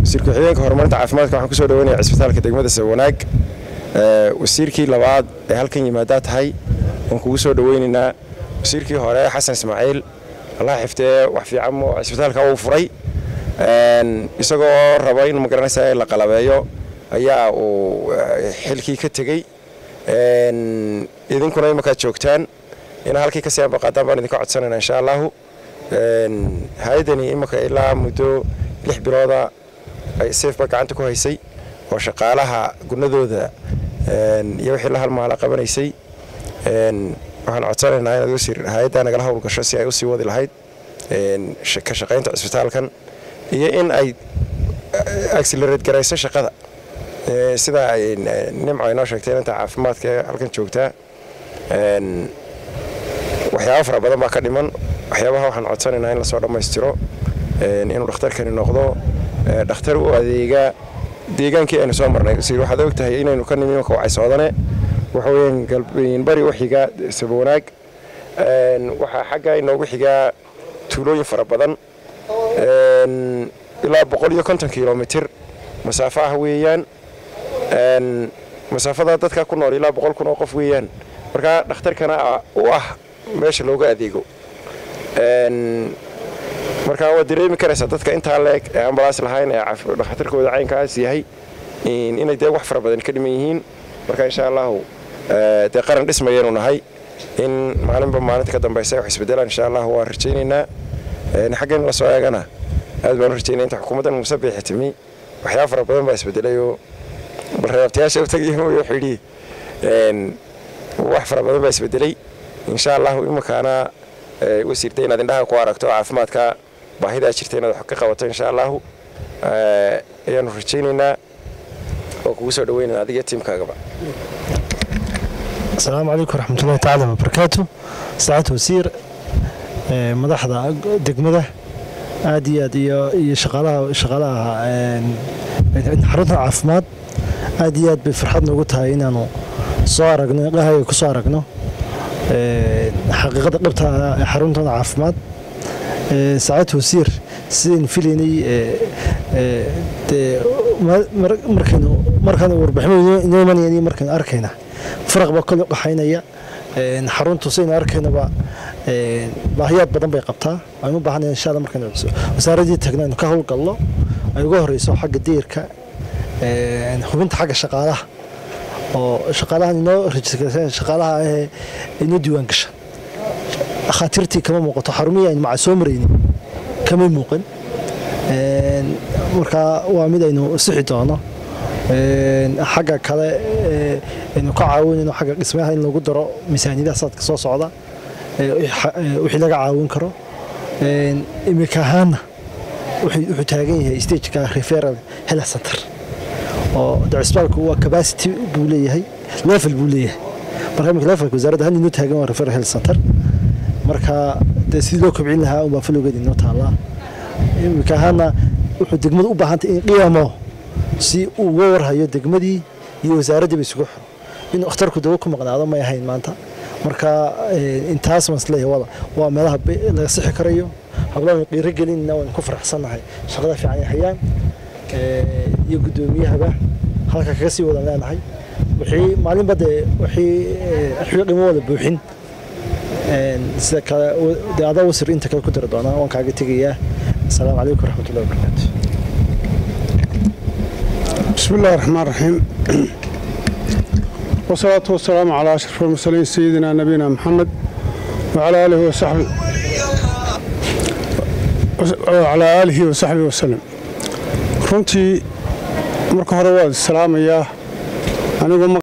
wasiir ku-xigeenka horumarinta caafimaadka waxaan kusoo dhaweynaya cisbitaalka degmada sawanaag wasiirkii labaad ee halkan yimaadaa tahay waan kugu soo dhaweynaynaa wasiirkii hore xasan ismaaciil allah xiftee wax fiican cisbitaalka uu furay isagoo raba in magaranaysa la qalabeeyo ayaa uu xilkii ka tegey idinkuna imankaad joogtaan inaa halkii kasii ambaqaadaan baan idinka codsanayna insha allahu hay-adani imanka ilaa muddo lix bilooda ay seefba gacanta ku haysay oo shaqaalaha gunadooda iyo wixii la halmaala qabanaysay waxaan codsanaynaa inaad wasiir hay-addaa nagala howlgasho si ay usii wadi lahayd ka shaqaynta cisbitaalkan iyo in ay accelerate garayso shaqada sida ay nimco inoo sheegtay inanta caafimaadka ee halkan joogtaa waxyaaba fara badan baa ka dhiman waxyaabaha waxaan codsanaynaa in lasoo dhammaystiro inuu dhakhtarkani noqdo dhakhtar u adeega deegaankii aynu soo marnay wasiir waxaad og tahay inaynu ka nimi imanka wacay soodane waxa weeyaan galbeyn bari u xigaa sabwanaag waxaa xagga inoogu xigaa tuulooyin fara badan ilaa boqol iyo konton kilomitir masaafo ah weeyaan masaafada dadka ku nool ilaa boqol kun oo qof weeyaan markaa dhakhtarkana u ah meesha looga adeego markaa waad dareemi karaysaa dadka intaa leeg ee ambalaas lahayn ee dhakhtarkooda caynkaas yahay inay dee wax fara badan ka dhiman yihiin marka insha allahu dee qaran dhismayaynu nahay in maalinba maalinta ka dambaysa wax isbedelaan insha allahu waan rajaynaynaa xaggan la soo eegana aad baan u rajaynaya inta xukuumaddan muuse biixi timi waxyaaba fara badan baa isbedelayoo bal reebtayaasha u tagay mooyo xidhi wax fara badan baa isbedelay insha allahu imankaana wasiirta inaad indhaha ku aragto caafimaadka baahidaa jirta inaad wax ka qabato insha allahu ayaanu rajaynaynaa oo kugu soo dhaweynana adiga tiimkaagaba asalaamu calaykum waraxmatullahi tacaala wabarakaatu saacad wasiir madaxda degmada aad iyo aad iyo shaqaalaha shaqaalaha xarunta caafimaad aad iyo aad bay farxad noogu tahay inaanu soo aragno dhahaya ku soo aragno xaqiiqada dhabta ee xaruntada caafimaad saacad wasiir sidaynu filaynay markaynu markaan warbiximo inoo imanayaan iyo markaynu arkayna faraq baa kole dhaxaynaya xaruntu saynu arkaynaba baahiyaad badan bay qabtaa aynu u baahanaya insha alla markaynu wasaaraddii tagno aynu ka howlgalno ay uga horeyso xagga diirka hubinta xagga shaqaalaha oo shaqaalahan inoo rajistarsan shaqaalaha ahee inoo diiwaan gasha dhakhaatiirtii kama muuqato xarumihii aynu maca soo maraynin kamay muuqan markaa waa mid aynu sixi doono xagga kale aynu ka caawinayno xagga dhismayaha in lagu daro miisaaniyadaha sanadka soo socda wixii laga caawin karo imika ahaana wuxuu taagan yahay stageka referal health center oo cisbaalku waa capacity buu leeyahay level buu leeyahay marka imika levelka wasaaradda hal inoo taagan waa referal health center marka dee sidii loo kobcin lahaa unbaa falowgeeda inoo taallaa imika ahaana wuxuu degmadu u baahantay in qiyamo si uu uga warhayo degmadii iyo wasaaraddii ba isugu xiro inuu akhtarku dawo ku maqnaado may ahayn maanta marka intaas baan isleeyahay wada waa meelaha laga sixi karayo hablaanu qiiro gelinna waan ku faraxsannahay shaqada fiican ay hayaan iyo guddoomiyahaba halka kaga sii wadan leenahay wixii maalinba dee wixii wixii dhimo wada buuxin sida kale dee adaa wasir inta kale ku dari doonaa waan kaaga tegayaa asalaamu calaykum waraxmatullahi wabarakaatu بسم الله الرحمن الرحيم والصلاة والسلام على أشرف المرسلين سيدنا نبينا محمد وعلى آله وصحبه وعلى آله وصحبه وسلم runtii marka hore waad salaamayaa anigu